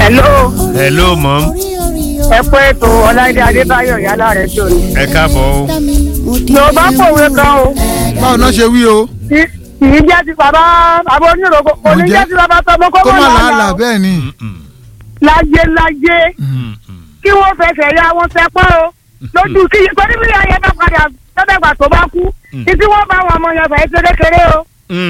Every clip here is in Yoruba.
hello hello mom ẹ pé ètò ọláìdé adébáyọ̀ yálà rẹ̀ tó ni. ẹ káàbọ̀ o. yorùbá pòwe kan o báwo náà ṣe wí o kì kì í jẹ́ ti bàbá bàbá oníròkò kò ní Ǹjẹ́- jẹ́ ti bàbá tọmọ kó kó mọ̀ má làálàá lánàá bẹ́ẹ̀ ni láyé láyé kí wọ́n fẹsẹ̀ ya wọn sẹ́pọ̀ o lójú kí torí bí ayé bá padà lọ́dọ̀gbà tó bá kú títí wọ́n bá wọn ọmọ yẹn fẹ́ ṣe kékeré o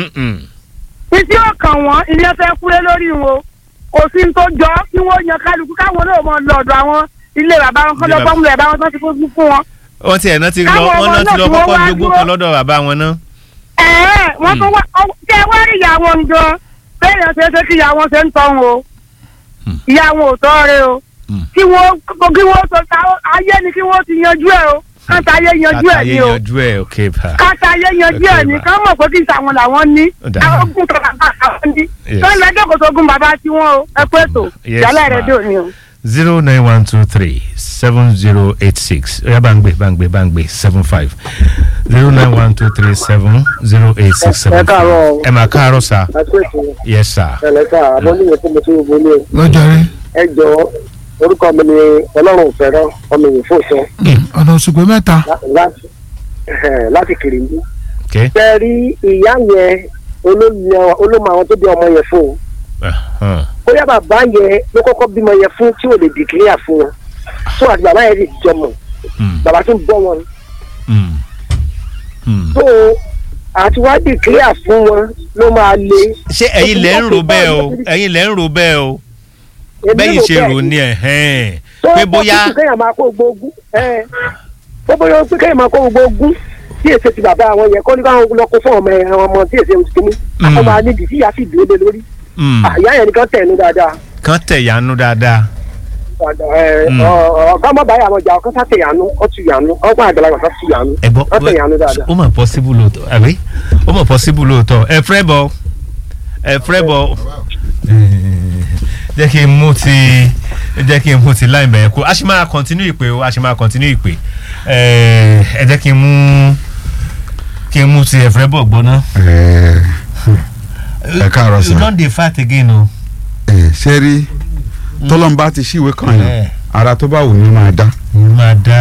títí ó kàn wọ́n ilé fẹ́ kúrẹ́ lórí wọn kò sí ní tó jọ kí wọ́n yan kálukú káwọn náà mọ lọ́dọ̀ àwọn ilé bàbá wọn kọ́ Ilé lọ́gbọ́n mu bàbá wọn tó ti kó fún wọn. wọ́n ti ẹ̀ náà ti lọ Káwọn wọ́n ọmọ náà ti náà lọ tí wọ́n kọ́kọ́ wá jogún dúró. kan lọ́dọ̀ bàbá wọn náà. ẹ̀ẹ́ wọ́n tún wá ọ- ṣé ẹ wá rí ìyá wọn gan bẹ́ẹ̀ yẹn ṣe é ṣe kí ìyá wọn ṣe ń tọ́ wọn o ìyá wọn ò tọ́ rẹ o kí wọ́n kí wọ́n sọ ta ayé ni kí wọ́n ti yanjú ẹ̀ o káta ayé yanjú ẹ̀ àtàyè ni o yanjú ẹ̀ ok pa. káta ayé yanjú ẹ̀ ni ká mọ̀ pé kí ìsàwọn làwọn ní Ó dáa. àwọn ogun tó bàbá àwọn ní Yes. tó ń lẹ́jọ́ kò sógun bàbá tiwọn o ẹ pé tó Yes, yálà ma. rẹ̀ dò ní o. zero nine one two three seven zero eight six oya bangbe bangbe bangbe seven five zero nine one two three seven zero eight six seven Ẹ káàárọ̀ five o. ẹ máa káàárọ̀ sá àṣèkù yes sir ẹlẹta àbọnìyẹ tí mo ti wò ní lọ́jọ́ rí ẹ jọ orúkọ mi ni ọlọ́run fẹ́ràn ọmọ ìyẹn fòsàn ọ̀nà òṣùpẹ́ mẹ́ta láti ẹhẹ̀, láti kìrìndí. ok ṣe rí ìyá yẹn olóyè- olómọ àwọn tó bí ọmọ yẹn fún un Uh-huh. bóyá bàbá yẹn ló kọ́kọ́ bímọ yẹn fún tí ò lè dìkìlíà fún wọn tó àti bàbá yẹn sì jọmọ Mm, bàbá tó ń bọ́ wọn mm, mm. tó àti wá dìkìlíà fún wọn ló máa le. ṣé ẹ̀yin lẹ́ ń rò bẹ́ẹ̀ o ẹ̀yin lẹ́ ń rò bẹ́ẹ̀ o Èmi bẹ́yìn rò ṣe bẹ́ẹ̀ rò ni. ní ẹ̀hẹ́n tó pé bá bóyá kúkú kéèyàn máa kó gbogbo ẹ ó bóyá pé kéèyàn máa kó gbogbo tí èsè ti bàbá àwọn yẹn kọ́ ní káwọn lọ kó fún ọmọ ẹ àwọn ọmọ tí èsè ti kìíní Mm. àwọn máa níbi tí ìyá sì dúró lé lórí mm, àyà yẹn nìkan tẹ̀ ní dáadáa kán tẹ̀yánú dáadáa ẹ, Mm. ọ- ọ- ọ̀gá ọmọ báyà àwọn ọjà ọkọ sá tẹ̀ yànú ọ tù yànú ọgbọ́n àgbàlagbà sá tù yànú ẹ gbọ́ ọ tẹ̀ yànú dáadáa. ó mọ̀ possible lóòótọ́ àbí ó mọ̀ possible lóòótọ́ ẹ fẹ́ bọ̀ ẹ fẹ́ bọ̀ jẹ́ kí n mú ti jẹ́ kí n mú ti láì bẹ̀rẹ̀ kú a ṣì máa continue ìpè o a ṣì máa continue ìpè ẹ ẹ jẹ́ kí n mú kí n mú ti ẹ fẹ́ bọ̀ gbọ́ná. ẹ káàárọ̀ sà. you don dey fight again o. ẹ ṣe rí tọ́lọ́mbà ti ṣíwèé kan Eh. yẹn ara tó bá wù ní máa dá mo máa dá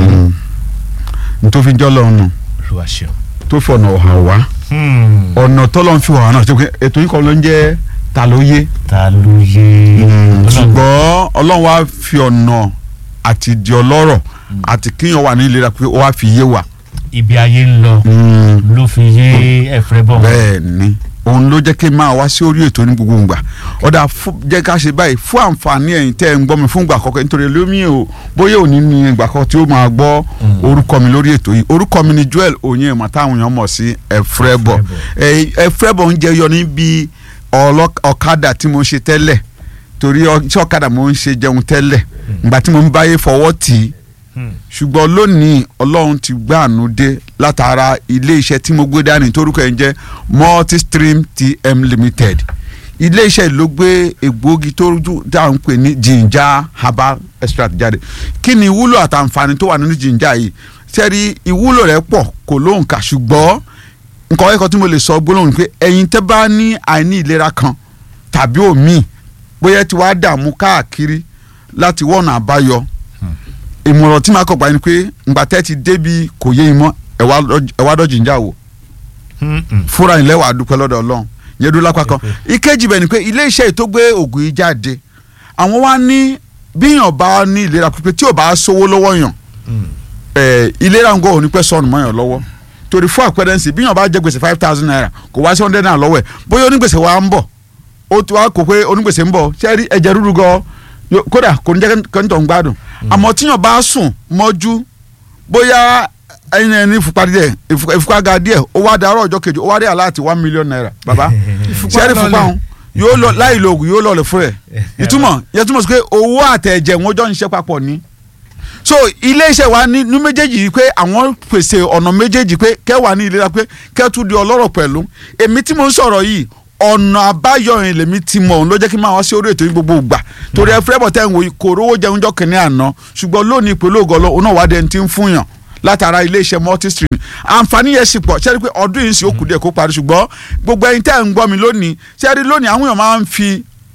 n tó fi jọ́ lọ́run nù lu àṣẹ. tó fi ọ̀nà ọ̀hà wá ọ̀nà tọ́lọ́ ń fi wà náà ṣe pé ètò yìí kan ló ń jẹ́ ta ló yé ta ló yé. Ọlọ́run- ṣùgbọ́n ọlọ́run wá fi ọ̀nà àti di ọlọ́rọ̀ àti kíyàn wà ní ìlera pé ó wá fi yé wa. ibi ayé ń lọ ló fi yé ẹ̀fẹ́ bọ̀. bẹ́ẹ̀ ni òun ló jẹ́ kí n máa wá sí orí ètò ní gbogbo ìgbà ọ̀dà fún- jẹ́ ká ṣe báyìí fún àǹfààní ẹ̀yin tẹ́ ẹ̀ ń gbọ́ mi fún ìgbà àkọ́kọ́ nítorí lómi o bóyá òní ni ìgbà kan tí ó máa gbọ́ orúkọ mi lórí ètò yìí orúkọ mi ni Joel Onyema táwọn èèyàn mọ̀ sí ẹ̀frẹ́bọ̀ ẹ̀frẹ́bọ̀ ń jẹyọ níbi ọlọ́- ọ̀kadà tí mo ṣe tẹ́lẹ̀ torí ọ- tí ọ̀kadà mo ń ṣe jẹun tẹ́lẹ̀ ìgbà tí mo ń báyé fọwọ́ tì í ṣùgbọ́n lónìí ọlọ́run ti gbàánú dé látara ilé iṣẹ́ tí mo gbé dání torúkọ ẹ̀ ń jẹ́ multistream tm limited ilé iṣẹ́ ló gbé egbòogi tó rújú tá à ń pè ní ginger herbal extract jáde kí ni ìwúlò àtàǹfààní tó wà nínú ginger yìí sẹ́rí ìwúlò rẹ̀ pọ̀ kò lóǹkà ṣùgbọ́n nǹkan ẹ̀kọ́ tí mo lè sọ gbólóhùn ni pé ẹ̀yin tẹ́ bá ní àìní ìlera kan tàbí òmíì bóyá ẹ ti wá dààmú káàkiri láti wọ́nà àbáyọ ìmọ̀ràn tí màá kọ̀ gbà ni pé ngbà tẹ́ ti débi kò yé yín mọ́ ẹ wá dọ́- ẹ wá dọ́jì ń jà wò fúnra yín lẹ́wà dúpẹ́ lọ́dọ̀ ọlọ́run yẹn dúró lápá kan ìkejì bẹ̀ ni pé ilé iṣẹ́ yìí tó gbé ògùn yìí jáde àwọn wá ní bíyàn bá ní ìlera pípé tí ò bá sówó lọ́wọ́ yàn ẹ̀, ìlera ń gbọ́ òní pẹ́ sọnù mọ́ yàn lọ́wọ́ torí fún àpẹẹrẹ ǹsì bíyàn bá jẹ gbèsè five thousand naira kò wá sí hundred naira lọ́wọ́ ẹ̀ bóyá onígbèsè wa ń bọ̀ ó ti wá kó pé onígbèsè ń bọ̀ ṣé ẹ rí ẹ̀jẹ̀ rúru gan yo- kódà kò ní jẹ́ kẹ́ńtọ̀ ń gbádùn àmọ́ tíyàn bá sùn mọ́jú bóyá ẹyin ẹni ìfúnpá díẹ̀ ìfú- ìfúnpá ga díẹ̀ ó wá darọ́ ọjọ́ kejì ó wá rí aláàtì one million naira bàbá ṣé ẹ rí ìfúnpá òun yóò lọ láì lo oògùn yóò lọ lè fún ẹ ìtumọ̀ yẹn túmọ̀ sí pé owó àtẹ̀jẹ̀ wọn jọ ń ṣiṣẹ́ papọ̀ ni so ilé iṣẹ́ wa ní ní méjèèjì yìí pé àwọn pèsè ọ̀nà méjèèjì pé kẹwàá ní ìlera pé kẹ́tù di ọlọ́rọ̀ pẹ̀lú èmi tí mo ń sọ̀rọ̀ yìí ọ̀nà àbáyọ yẹn lèmi ti mọ̀ òun ló jẹ́ kí n máa wá sí orí ètò yìí gbogbo ìgbà torí ẹ fẹ́ bọ̀ tẹ́ ń wò yìí kò rówó jẹun jọ kìnìún àná ṣùgbọ́n lónìí pẹ̀lú ògọ́lọ́ òun náà wá dẹni tí ń fún yàn látara ilé iṣẹ́ multistream àǹfààní yẹn sì pọ̀ ṣẹ́rí pé ọdún yìí sì ó kù díẹ̀ kó parí ṣùgbọ́n gbogbo ẹyin tẹ́ ń gbọ́ mi lónìí ṣẹ́rí lónìí àwọn èèyàn máa ń fi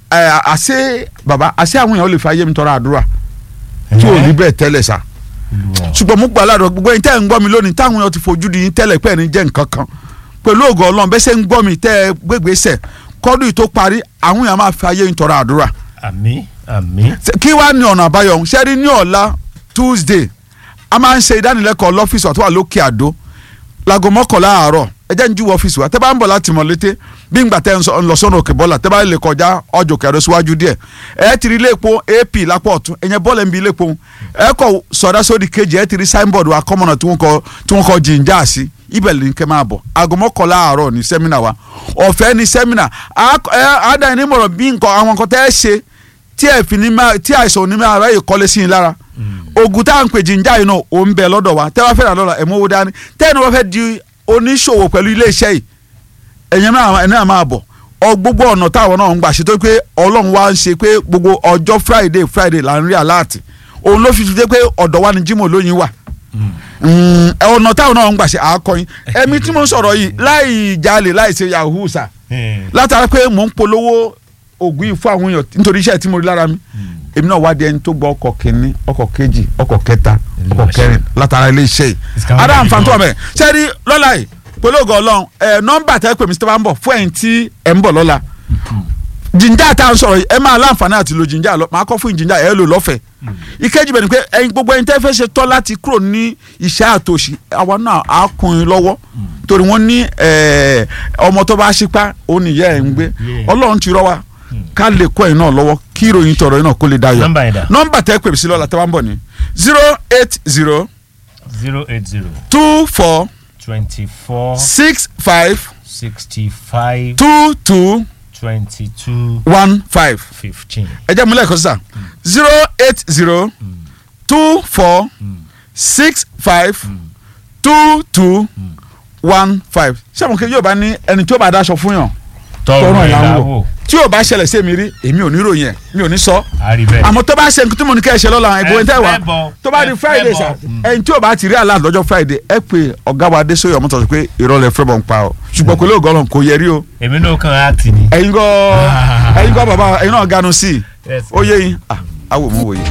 ẹ, àṣé bàbá àṣé àwọn èèyàn lè fi ayé mi tọrọ àdúrà tí ò rí bẹ́ẹ̀ tẹ́lẹ̀ sá ṣùgbọ́n mo gbà ládùúgbò gbogbo ẹ̀yin tẹ́ ẹ̀ ń gbọ́ mi lónìí táwọn èèyàn ti fojú di yín tẹ́lẹ̀ pẹ́ẹ́ ní jẹ́ nǹkan kan pẹ̀lú ògo ọlọ́run bẹ́sẹ̀ ń gbọ́ mi tẹ́ ẹ gbégbèsẹ̀ kọ́dún yìí tó parí àwọn èèyàn máa fi ayé yín tọrọ àdúrà àmì àmì. Ṣé- kí wàá ní ọ̀nà àbáyọ ọ̀hún ṣẹ́rí ní ọ̀la Tuesday a máa ń ṣe ìdánilẹ́kọ̀ọ́ lọ́fíìsì wa tó wà lókè àdó láago mọ́kànlá àárọ̀ ẹ jẹ́ ń jú ọ́fíìsì wa tẹ́ bá ń bọ̀ láti mọ̀ létí bí ngbà tẹ́ ń sọ- ń lọ sọ́nà òkè bọ́là tẹ́ bá lè kọjá ọjọ́ kẹrẹ síwájú díẹ̀ ẹ ti rí ilé epo ap lápò ọ̀tún ẹ̀yẹn bọ́ọ̀lù ń bi ilé epo ẹ kọ sọdá sódì kejì ẹ ti rí signboard wa kọ́mọ̀nà tí wọ́n kọ tí wọ́n kọ jìnjà sí ibẹ̀ lè ní kẹ́ máa bọ̀ aago mọ́kànlá àárọ̀ ní sẹ́mínà wa ọ̀fẹ́ ní sẹ́mínà àádá ẹni mọ̀rọ̀ bí nǹkan àwọn nǹkan tẹ́ ẹ ṣe tí ẹ fi ní máa tí àìsàn òní máa ráyè kọ́lé sí yín lára oògùn tá à ń pè jíjà yìí náà ò ń bẹ lọ́dọ̀ wa tẹ́ wá fẹ́ rà lọ́la ẹ̀ mọ́wó dání tẹ́ ẹ̀ ní wọ́n fẹ́ di oníṣòwò pẹ̀lú iléeṣẹ́ yìí ẹ̀yẹn náà ẹ̀ náà máa bọ̀ ọ gbogbo ọ̀nà táwọn náà ń gbà ṣe tó pé ọlọ́run wa ń ṣe pé gbogbo ọjọ́ friday friday là ń rí aláàtì òun ló fi fi dé pé ọ̀dọ̀ wa ni jimoh lóyin wà Mm, ọ̀nà táwọn náà ń gbà ṣe àákọyìn ẹ̀mí tí mo ń sọ̀rọ̀ yìí láì jalè láì ṣe yahoo sà látara pé mò ń polówó ògùn yìí fún àwọn èèyàn nítorí iṣẹ́ tí mo rí lára mi èmi náà wá di ẹni tó gbọ́ ọkọ̀ kìíní ọkọ̀ kejì ọkọ̀ kẹta ọkọ̀ kẹrin látara ilé iṣẹ́ yìí Ìsìkàwé ara yìí àǹfààní tó wà gan. mẹ́rin sẹ́ẹ̀rí lọ́la yìí pẹ̀lú ògo ọlọ́run ẹ̀ nọ́mbà tẹ́ pè mí sí tẹ́ bá ń bọ̀ fún ẹ̀yin tí ẹ̀ ń bọ̀ lọ́la jìnjà tá à ń sọ̀rọ̀ yìí ẹ máa láǹfààní àti lo jìnjà lọ máa kọ́ fún jìnjà ẹ lò lọ́fẹ̀ẹ́ ìkejì bẹ̀ ni pé ẹ̀yin gbogbo ẹ̀yin tẹ́ fẹ́ ṣe tọ́ láti kúrò ní ìṣẹ́ àtòṣì àwa náà á kún in lọ́wọ́ torí wọ́n ní ẹ̀, ọmọ tó bá ṣípá ó ní ìyá ẹ̀ ń gbé Yeah. ọlọ́run ti rọ́ wa ká lè kọ́ ẹ̀yin náà lọ́wọ́ kí ìròyìn tọrọ yín náà kó lè dayọ̀ Nọ́mbà yẹn dà? nọ́mbà tẹ́ pè mí sí lọ́la tẹ́ bá ń bọ̀ ní zero eight zero zero eight zero two four twenty four six five sixty five two two twenty two one five fifteen. ẹ jẹ́ múlẹ̀ kọ́ sísà zero eight zero two four six five two two one five ṣé àwọn kejì yóò bá ní ẹni tí ó bá daṣọ fún yàn tọrọ tọrọ ẹ̀ ìlànà láwò wò tí yóò bá ṣẹlẹ̀ sí èmi rí èmi ò ní ròyìn ẹ̀ mi ò ní sọ àrí bẹ́ẹ̀. àmọ́ tó bá ṣe nǹkan tí mo ní kẹ́ ẹ ṣe lọ́la ẹ̀gbọ́n tẹ́ wá ẹ fẹ́ bọ̀, tó bá di ẹ friday fẹ́ sa bọ̀. Mm. ẹni tí ò bá ti rí àlá lọ́jọ́ friday ẹ pé ọ̀gá wa Adésóyè Ọmọ́tọ̀sọ pé ìrọ̀lẹ́ fẹ́ bọ̀ ń pa ọ ṣùgbọ́n pẹ̀lú ògọ́lọ̀ kò yẹ rí o èmi náà kàn á tì ní. ẹ̀yin kọ́ ẹ̀yin kọ́ bàbá ẹ̀yin náà ganu sí i Yes. ó yé yín ah awo mo wòye.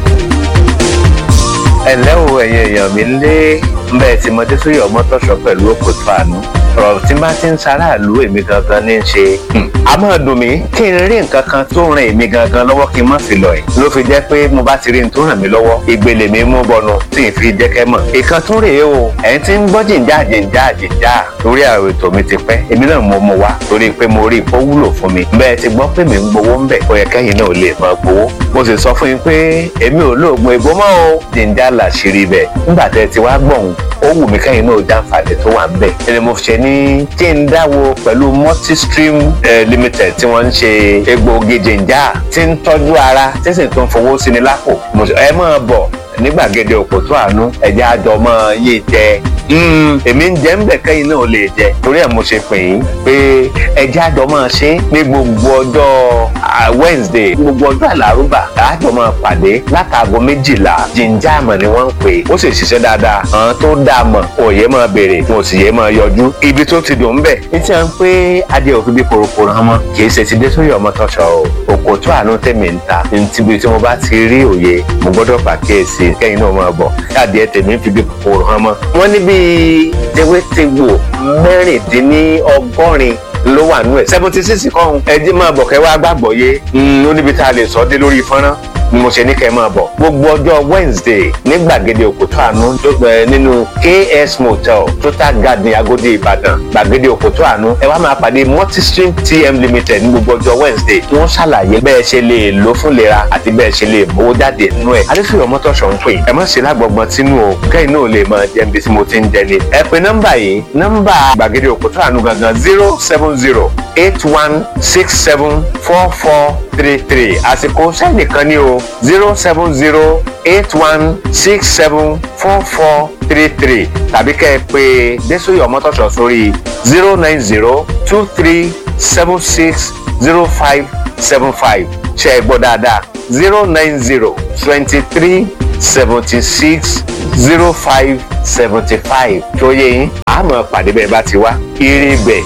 ẹ̀lẹ́ o ẹ̀yin èèyàn mi lé bẹ́ẹ̀ tí mo dé sórí ọmọtọ́ṣọ pẹ̀lú òkòtò àánú ọ̀rọ̀ tí bá ti ń ṣaráàlú èmi gangan ní í ṣe Hmm. a máa dùn mí kí n rí nǹkan kan tó ràn èmi gangan lọ́wọ́ kí n má fi lọ ẹ̀ ló fi jẹ́ pé mo bá ti rí n tó ràn mí lọ́wọ́ ìgbèlè mi mú bọnu tí n fi jẹ́ kẹ́ mọ̀ ìkan tún rèé o ẹ̀yin tí ń gbọ́ jìnjà jìnjà jìnjà lórí àwọn ètò mi ti pẹ́ èmi náà mo mú wá torí pé mo rí i pé ó wúlò fún mi bẹ́ẹ̀ ti gbọ́ pé mi ń gbowó ń bẹ̀ ó yẹ kẹ́yìn náà lè máa gbowó mo sì sọ fún yín pé èmi ò lóògùn ìbò mọ́ o jìnjà làṣírí bẹ̀ nígbà tẹ́ ti wá gbọ̀hún ó wù mí kẹ́yìn náà jàǹfààní tó wà ń bẹ̀ ẹni mo ṣe ní kí n dáwọ́ pẹ̀lú multistream eh, limited tí wọ́n ń ṣe egbòogi jìnjà tí ń tọ́jú ara tí sì tún fowó sí ni lápò Mo sọ, ẹ máa bọ̀ ní gbàgede òkòtó àánú ẹ̀jẹ̀ àjọmọ́ yìí jẹ Mm, èmi ń jẹ́ ń bẹ̀ kẹ́yìn náà lè jẹ torí ẹ̀ mo ṣe pè yín pé ẹjẹ́ àjọ máa ṣe ní gbogbo ọjọ́ ah, Wednesday gbogbo ọjọ́ àlárúbà àjọ máa pàdé látàgọ́ méjìlá jíjà àmọ̀ ni wọ́n ń pè ó sì ṣiṣẹ́ dáadáa àwọn tó dáa mọ̀ òye máa béèrè wọn ò sì yé máa yọjú ibi tó ti dùn ń bẹ̀ ní tí wọ́n ń pé adé òfin bí korokoro hàn mọ́ kì í ṣe ti dé sórí ọmọ tọ́ṣọ o òkòtó àánú tèmi ń ta ní tíbi tí mo bá ti rí òye mo gbọ́dọ̀ pàkíyèsí kẹ́yìn náà máa bọ̀ káàdì ẹ̀ tèmi ń fi bí kòkòrò hàn mọ́ wọ́n ní bíi tewétegbò mẹ́rìndínlọ́gọ́rin ló wà nú ẹ̀ seventy six kọ́hún ẹjí máa bọ̀ kẹ́ wá gbàgbọ́ yé ó níbi tá a lè sọ dé lórí fọ́nrán ni mo ṣe ní kẹ́ ẹ máa bọ̀ gbogbo ọjọ́ Wednesday ní gbàgede òkútó àánú tó gbẹ nínú KS Motel Total Garden Agodi Ìbàdàn gbàgede òkútó àánú ẹ wá máa pàdé Multistream TM Limited ní gbogbo ọjọ́ Wednesday tí wọ́n ṣàlàyé bẹ́ẹ̀ ṣe lè lò fún lera àti bẹ́ẹ̀ ṣe lè mówó jáde nínú ẹ̀ adéfìyọ̀ mọ́tòṣọ̀ ń pè ẹ má ṣe lágbọ̀gbọ̀n tínú o kẹ́yìn náà lè máa jẹ́ ibi tí mo ti ń jẹ ni ẹ pe nọ́mbà yìí nọ́mbà gbàgede òkútó àánú gangan zero seven zero eight one six seven four four three three àsìkò sẹ́nìkan ní o zero seven zero eight one six seven four four three three tàbí kẹ́ ẹ pé Désòyè Ọmọ́tọ́ṣọ̀ sórí zero nine zero two three seven six zero five seven five ṣe é gbọ́ dáadáa zero nine zero twenty three seventy six zero five seventy five tó yẹ yín àmọ́ pàdé bẹ́ẹ̀ bá ti wá ire bẹ̀